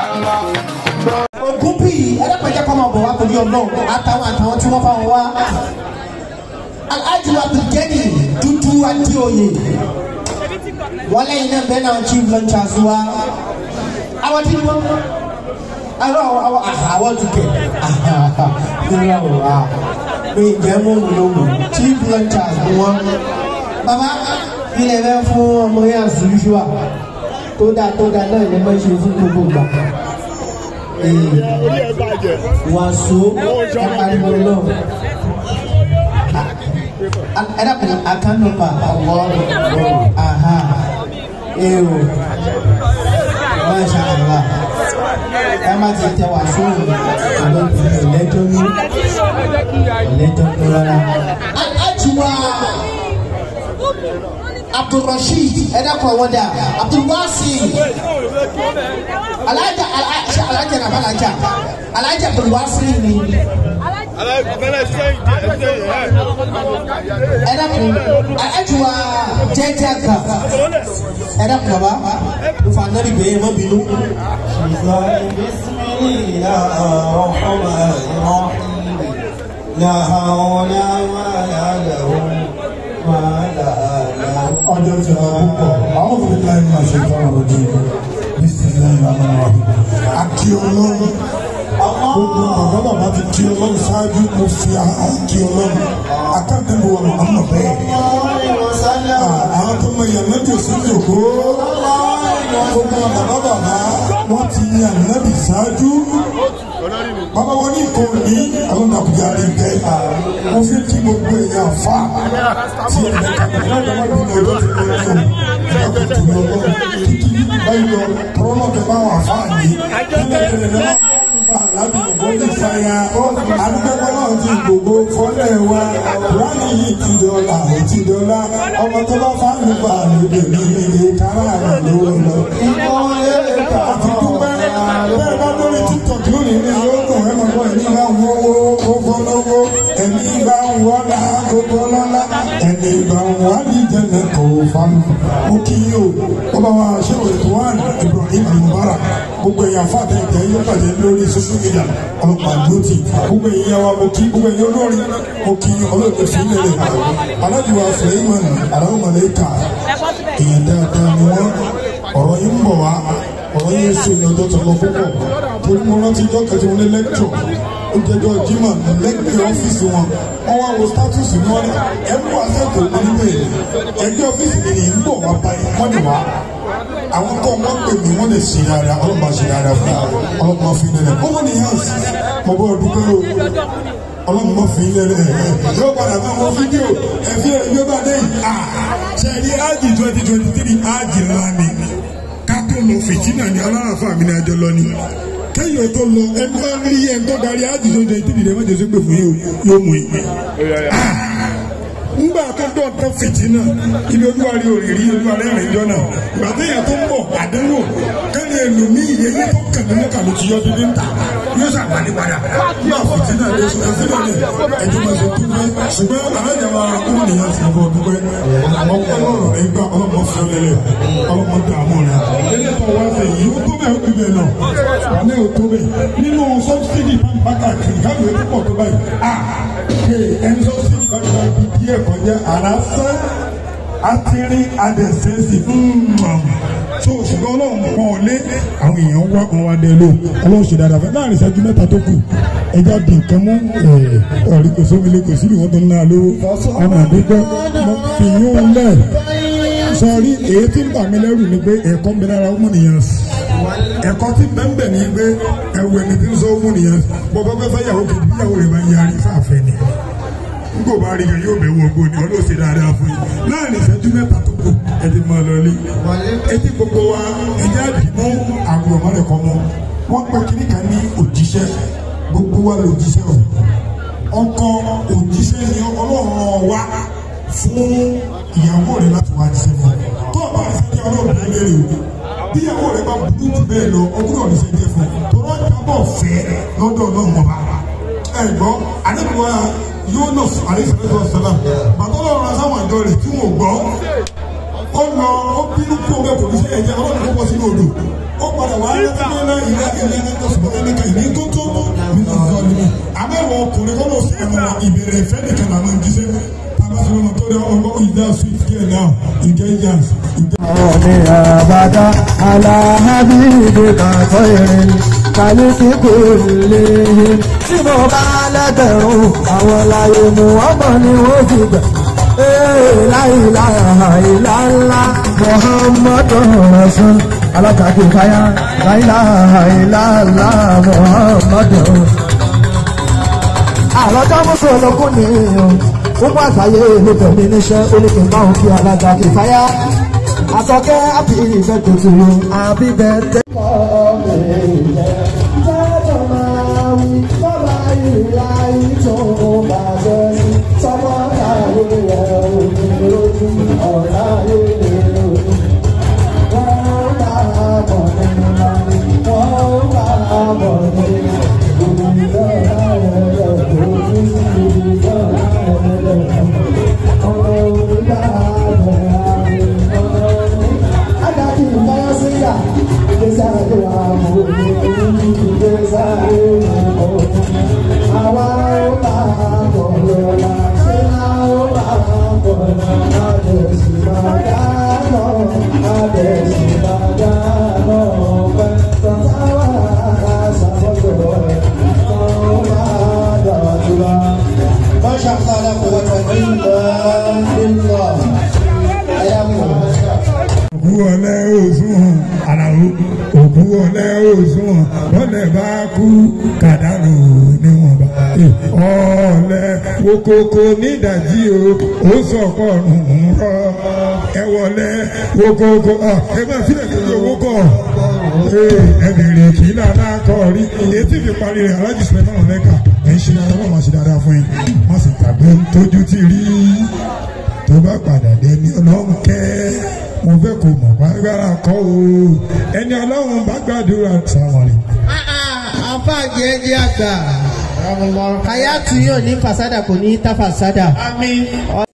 ogun bíi ẹlẹ́pẹ̀jẹ́ kọ́ máa bọ̀ wá torí ọlọ́run àtàwọn àtàwọn tí wọ́n fà wọ́n wá. alhaji abdulgani dúdú adéoyè wọ́n lẹ́yìn náà bẹ́ẹ̀ náà chief lunchers wa. àwọn tí wọ́n àwọn àwọn àwọn ti kẹ̀ nígbà wò wá pé ìjẹ́ mú òun ló mú chief lunchers ni wọ́n. bàbá ilẹ̀ bẹ́ẹ̀ fún ọmọ yẹn àzùjúà tó dáa tó dáa náà ní máa ń ṣe fún gbogbo ìgbà wàásù ẹ̀pariwo náà ẹ dàpọ̀ àkànnùpà ọ̀wọ́ aha èrò masha allah ẹ má ti tẹ wàásù ìlẹ́jọ́ ní ìlẹ́jọ́ ní rárá. àjùwà abdulrasheed ẹ dàpọ̀ wọ́n dà abdulwasi alaja alaja alaja na balaja alaja abdulwasi ni ẹ dàpọ̀ ajuwa jẹjẹ ga ẹ dàpọ̀ baba nfa anabi bẹyẹ ma bínú. لا حول ولا له ولا له ọjọ́ tí a púpọ̀ àwọn òbí láì máa ṣe fún ọ̀rọ̀ jù bísíláì lánàá wà. àkí ọlọ́run gbogbo bàbá bàbá ti kí ọlọ́run ṣáájú mo fi àkí ọlọ́run akáàdébò wà mọ̀ bẹ́ẹ̀. àwọn tó mọ ìyànà jò sí jòkó gbogbo bàbá bàbá wọ́n ti yan ànábì ṣáájú bàbá wọn ní ìkó ní àwọn nàkújà rí bẹ́ẹ̀ mo fi kí gbogbo èèyàn fà tí ẹ̀ lẹ́ka náà lọ́wọ́ bí mo lọ́ọ́ fi lọ́ọ́ lọ́ọ́ ẹ̀kọ́ tó lọ́wọ́ kíkí báyìí lọ tọ́lọ́ bẹ bá wà fà ní kílẹ̀ kílẹ̀ lọ́wọ́ aládùúgbò ní sáyà adúgbò náà ti gbogbo fọlẹ̀ wa kúránì yìí ti dọ́là ó ti dọ́là ọmọ tó bá fà ní bá lóde nílé kára rẹ̀ lówó lọ. àti dúpẹ́ bẹ́ẹ̀ bá lórí tiktok lónìí ní yóò dùn ẹ́ mọ̀ bọ́ ẹ̀mí bá ń wọ́wọ́ gbogbo lọ́wọ́ ẹ̀mí bá ń wọ́lá gbogbo lọ́lá ẹ̀mí bá ń wá ní jẹ́nẹ̀ kò fanu. mo kí yín o ó bá wa ṣé o ètò wa Ibrahim Mubarak gbogbo èèyàn fàtẹ́ ìtẹ́ yóò bàjẹ́ lórí social media ọlọ́pàá lótì gbogbo èèyàn wa mo kí gbogbo èèyàn olórin mo kí ọlọ́pàá fi lè rẹ̀ alájùwà Suleiman aláwọ̀ mọ̀lẹ́kà èèyàn dáadáa ni wọ́n ọ̀rọ̀ yìí ń bọ̀ wá ọ̀rọ̀ yìí sùn ní ọjọ́ tó lọ púpọ̀ torí mo rántí ọjọ́ kẹtì wọn ní lẹ́kítọ̀ ó jẹjọ́ jimá lẹ́gbẹ̀ẹ́ ọ́fíìsì wọn wọ́n wá wo status ní wọn ẹ mú àṣẹ́kù onígbè ẹgbẹ́ ọ́fíìsì mi ní ń bọ̀ wá báyìí wọ́n ní wá àwọn tó wọ́n pè mí wọ́n lè ṣe dáadáa ọlọ́pàá ṣe dáadáa fún mi ọlọ́pàá fi lẹ́lẹ̀ ó wọ́n ní yans mo bọ́ dúpẹ́ o ọlọ́pàá fi lẹ́lẹ̀ yóò padà máa wọ fídíò ẹ̀fí ẹ̀yọ́ bá dé yìí ṣe ní ájì twenty twenty three ájì ńlá ni kátó lọ fìtínà ni aláàfáà mi ní ajọ lọ ni kẹ́yìn tó lọ ẹni bá rí ẹni tó darí ájì tó jẹ ìdílé wọn jẹ sẹgbẹ fún yóò mú yìí. ngbà tó dọ̀ tó fìtínà ilé olúwa rí òrìrí olúwa rẹ̀ rìn jọ́nà gbàtẹ́yà tó ń bọ̀ àdánwò kẹ́ni ẹlòmíì yẹn tó kàn ní mẹ́ta ló ti yọ dídí ń ta yóò ṣàgbàlẹ̀ padà nígbà fìtínà lè sọ fìtínà lè ẹjọ́ máa ṣe dúpẹ́ ṣùgbọ́n alájàmá ọmọ nìyẹn ti bọ̀ dúpẹ́ àwọn ọlọ́rọ̀ rẹ̀ gbà ọlọ́mọ fún lẹ́lẹ̀ ọlọ́mọ dààmú rẹ̀ eléyìí wá fẹ́ yìí ó tó bẹ́ẹ̀ ó bíbẹ̀ náà wà ní ó tó bẹ́ẹ̀ nínú sọ́bsidì pàmpákà kiri káwé tó pọ̀ tó báyìí à ké ẹni sọ́bsidì bá gba ibi díẹ̀ kọjá àrà sẹ́ àtìrí adẹ̀sẹ̀sì so ṣùgbọ́n ọlọ́run kan ò lé àwọn èèyàn wá kan wá dé lò ọlọ́run ṣe dáadáa fẹ́ láàrin ìṣẹ́jú mẹ́ta tó kù ẹja di nǹkan mú ọ̀rí kò sómìlẹ̀ kò síbi wọn tó ń ná lówó ọmọ àdúgbò fi yún lẹ̀ sọrí èyí tí ń bà mí lẹ́rù ni pé ẹ̀kọ́ ń bẹ lára ọmọ nìyẹn ẹ̀kọ́ tí bẹ́ẹ̀ ní pé ẹ̀wù ẹni tí ń sọ ọmọ nìyẹn bọ́bọ́ fẹ́ fẹ́ yàwó kejì bí yàwó rẹ̀ bá yarí sáfẹ́ ni n kò bá rí yẹn yóò bẹ̀ wọ gbó ni ọlọ́sẹ̀ dáadáa fún yín láàrin ìṣẹ́jú mẹ́ta tó kù ẹ ti máa lọ lé etí gbogbo wa ẹjẹ́ àdìmú àwọn ọmọ rẹ̀ kọ́ mọ́ wọ́n pẹ́ kíní kan ní òjíṣẹ́ gbogbo wa lè òjíṣẹ́ o ọkọ òjíṣẹ́ ni ọlọ́run wa fún ìyàwó rẹ̀ láti wá jíṣẹ́ fún tó o bá ṣe ọlọ́run lé lè o bí ìyàwó rẹ̀ bá burú jù bẹ́ẹ̀ lọ ọdún ọ̀rẹ́ ṣe jẹ́ fún tó rọ́ ìjábọ̀ fẹ́ lọ́dọ̀ ọlọ́run ọba ẹ̀gbọ́n àdébùwá Yunus alayisalaatu wasalaam bàtà ọlọ́run asáwọn àjọ rẹ̀ tí wọn gbọ́ ó lọ ó bínú kú ọbẹ̀ kò ní sí ẹ̀jẹ̀ ọlọ́run kó bọ́ sínú odò ó padà wá lẹ́tọ́jọ́ náà ilé ilé ẹ̀kọ́ sọ̀rọ̀ ẹ̀ka ìní tó tó nínú ọ̀gá ọ̀dùnmí. àmẹ́wọ̀ ọkùnrin kọ́ ló sì ẹ̀rọ ìbẹ̀rẹ̀ ìfẹ́ nìkan làwọn ń jíṣẹ́. tabasọ̀rọ̀ tó dé ọmọ ìdá sweet care now ìjẹ́ ìjàns ìjẹ́. ni abada ala habibika khairin kàlíkì kò lè tí mo bá lẹ́gbẹ̀rún àwọn láyé mu ọmọ ni wọ́n fi gbà. láìláha ìlàlá muhammadu rasul alákàkì káyà láìláha ìlàlá muhammadu. àlọ́jọ́ mùsùlùmí ni o gbogbo àgbáyé ló tẹ̀lé níṣẹ́ oníkèémà òkè alága kìfáyà àtọ́kẹ́ happy birthday to you happy birthday. Masha Allah la quwwata illa billah. Ayakum. òkú ọ̀lẹ́ òsùn àlàó òkú ọ̀lẹ́ òsùn bọ́lẹ̀ bá kú kàdánù níwọ̀nba ọ̀lẹ́ okoko nídàjí o ó sọ̀kọ̀ ọ̀rùn rọ ẹ wọlé okoko ẹ máa sílẹ̀ sí owó kọ̀ ẹ bèrè kí lànà kọ̀ rí etí fi parí rẹ̀ alájú sílẹ̀ náà lẹ́ka ẹ̀ ń ṣe dáadáa wọ́n máa ṣe dáadáa fún yín wọ́n sì gbàgbé tójú ti rí tó bá padà dé ní ọlọ́run kẹ́ mo fẹ́ kó mọ̀ gbàgbára kọ́ o ẹni ọlọ́run bá gbàdúrà sàmọ̀lẹ̀. Àfa jẹ́jẹ́ àgbà. Hayatu yóò ní fasada kò ní ta fasada. Àmín.